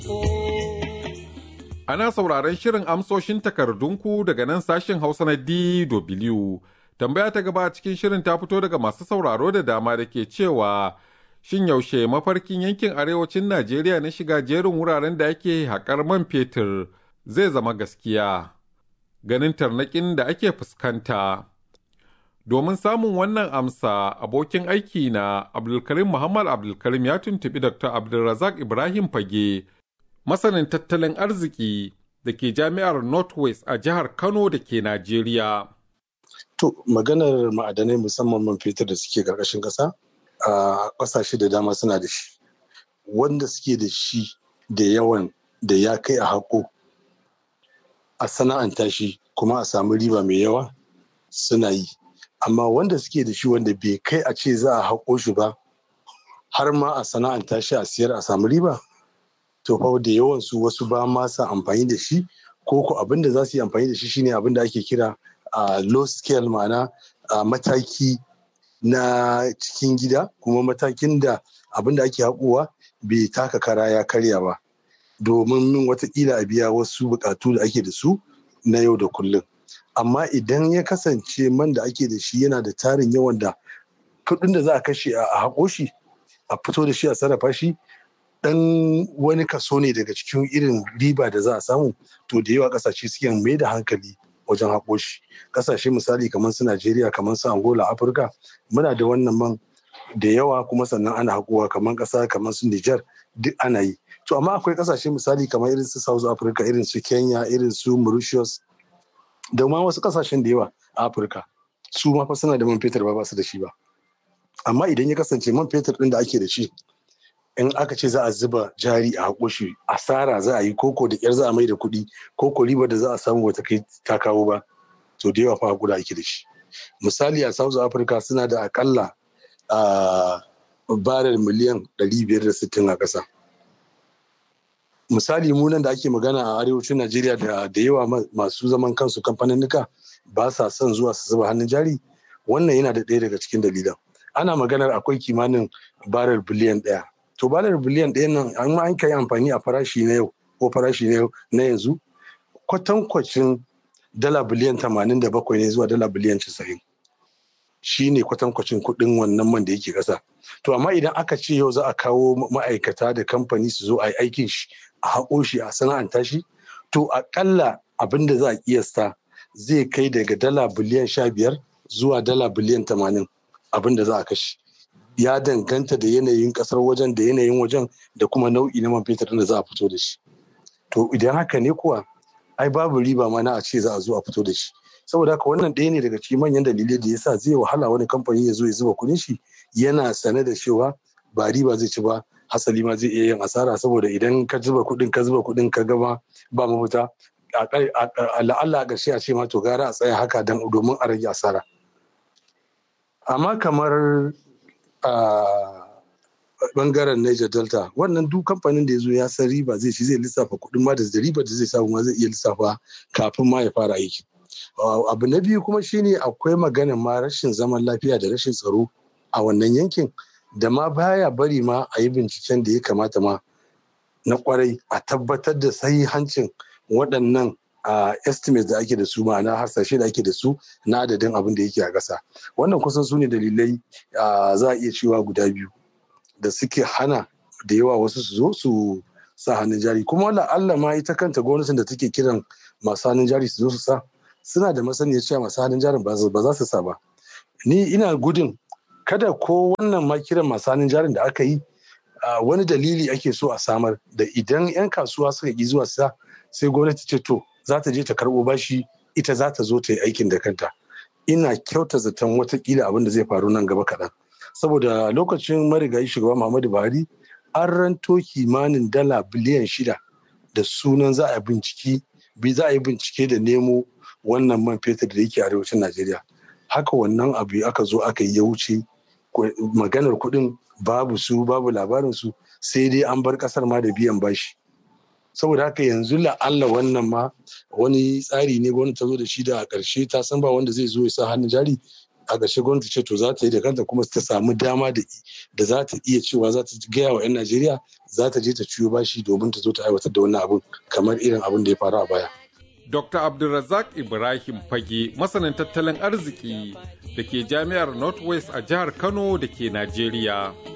Ana sauraron shirin amsoshin takardunku daga nan sashen Hausa na DW. Tambaya ta gaba cikin shirin ta fito daga masu sauraro da dama da ke cewa shin yaushe mafarkin yankin arewacin Najeriya na shiga jerin wuraren da ake haƙar man fetur zai zama gaskiya. Ganin tarnaƙin da ake fuskanta. Domin samun wannan amsa, abokin aiki na Abdulkarim Muhammad Abdulkarim ya tuntuɓi Dr. Abdulrazak Ibrahim Fage, masanin tattalin arziki da ke jami'ar Northwest a jihar Kano da ke Najeriya. To, maganar ma'adanai musamman man fetur da suke ƙarƙashin ƙasa, a ƙasashe da dama suna da shi. Wanda suke da shi da yawan da ya kai a haƙo, a sana'anta shi kuma a samu riba mai yawa suna yi. amma wanda suke da shi wanda bai kai a ce za a haƙo shi ba har ma a sana'anta shi a siyar a samu riba to fa da yawan su wasu ba ma sa amfani da shi ko ko abin da za su yi amfani da shi shine abin da ake kira a low scale ma'ana a mataki na cikin gida kuma matakin da abin da ake haƙowa bai taka kara ya karya ba domin min watakila a biya wasu buƙatu da ake da su na yau da kullum amma idan ya kasance man da ake da shi yana da tarin yawan da kuɗin da za a kashe a haƙo shi a fito da shi a sarrafa shi dan wani kaso ne daga cikin irin riba da za a samu to da yawa ƙasashe suke mai da hankali wajen haƙo shi ƙasashe misali kamar su najeriya kamar su angola afirka muna da wannan man da yawa kuma sannan ana haƙowa kamar ƙasa kamar su niger duk ana yi to amma akwai ƙasashe misali kamar irin su south africa irin su kenya irin su mauritius da ma wasu kasashen da yawa a afirka su ma fa suna da man fetur ba su da shi ba amma idan ya kasance man fetur din da ake da shi in aka ce za a zuba jari a haƙo shi asara za a yi koko da ƙyar za a mai da kuɗi koko ribar da za a samu wata kai ta kawo ba to da yawa fa haƙura ake da shi misali a south africa suna da akalla a barel miliyan 560 a ƙasa misali mu nan da ake magana a arewacin najeriya da da yawa masu zaman kansu kamfaninnika ba sa son zuwa su zuba hannun jari wannan yana da ɗaya daga cikin dalilan ana maganar akwai kimanin barar biliyan ɗaya to barar biliyan ɗaya nan an ma an kai amfani a farashi na yau ko farashi na yau na yanzu kwatankwacin dala biliyan tamanin da bakwai ne zuwa dala biliyan casa'in shi ne kwatankwacin kuɗin wannan man da yake ƙasa to amma idan aka ce yau za a kawo ma'aikata da kamfani su zo a yi aikin shi a haƙo shi a sana'anta shi to aƙalla abin da za a kiyasta zai kai daga dala biliyan sha biyar zuwa dala biliyan tamanin abin da za a kashe ya danganta da yanayin ƙasar wajen da yanayin wajen da kuma nau'i na man fetur da za a fito da shi to idan haka ne kuwa ai babu riba ma na a ce za a zo a fito da shi saboda haka wannan ɗaya ne daga cikin manyan dalilai da yasa zai wahala wani kamfani ya zo ya zuba kuɗin shi yana sane da cewa ba riba zai ci ba hasali ma zai iya yin asara saboda idan ka zuba kuɗin ka zuba kuɗin ka gama ba mafita la'alla a ƙarshe a ce ma to gara a tsaya haka domin a rage asara amma kamar a bangaren Niger Delta wannan duk kamfanin da ya zo ya san riba zai ci zai lissafa kuɗin ma da riba da zai samu ma zai iya lissafa kafin ma ya fara aiki abu na biyu kuma shine akwai maganin ma rashin zaman lafiya da rashin tsaro a wannan yankin da ma baya bari ma a yi binciken da ya kamata ma na kwarai a tabbatar da sahihancin waɗannan a estimate da ake da su ma'ana hasashe da ake da su na adadin abin da yake a ƙasa wannan kusan su ne dalilai za a iya cewa guda biyu da suke hana da yawa wasu su zo su sa hannun jari kuma wala Allah ma ita kanta gwamnatin da take kiran masu hannun jari su zo su sa suna da masaniyar cewa masu hannun jarin ba za su sa ba ni ina gudun kada ko wannan ma kiran masu hannun jarin da aka yi wani dalili ake so a samar da idan 'yan kasuwa suka ƙi zuwa sa sai gwamnati ce to za ta je ta karɓo bashi ita za ta zo ta yi aikin da kanta ina kyauta zaton watakila abin da zai faru nan gaba kaɗan saboda lokacin marigayi shugaba muhammadu buhari an ranto kimanin dala biliyan shida da sunan za a binciki za a yi bincike da nemo wannan man fetur da yake arewacin najeriya haka wannan abu aka zo aka yi ya wuce maganar kuɗin babu su babu labarin su sai dai an bar ƙasar ma da biyan bashi saboda haka yanzu la'alla wannan ma wani tsari ne gwamnati ta zo da shi da a ƙarshe ta san ba wanda zai zo ya sa hannun jari a ƙarshe gwamnati ce to za ta yi da kanta kuma ta samu dama da da za ta iya cewa za ta gaya wa 'yan Najeriya za ta je ta ciyo bashi domin ta zo ta aiwatar da wannan abun kamar irin abin da ya faru a baya. Dr. Abdulrazak Ibrahim Fage masanin tattalin arziki da ke jami'ar Northwest a jihar Kano da ke Najeriya.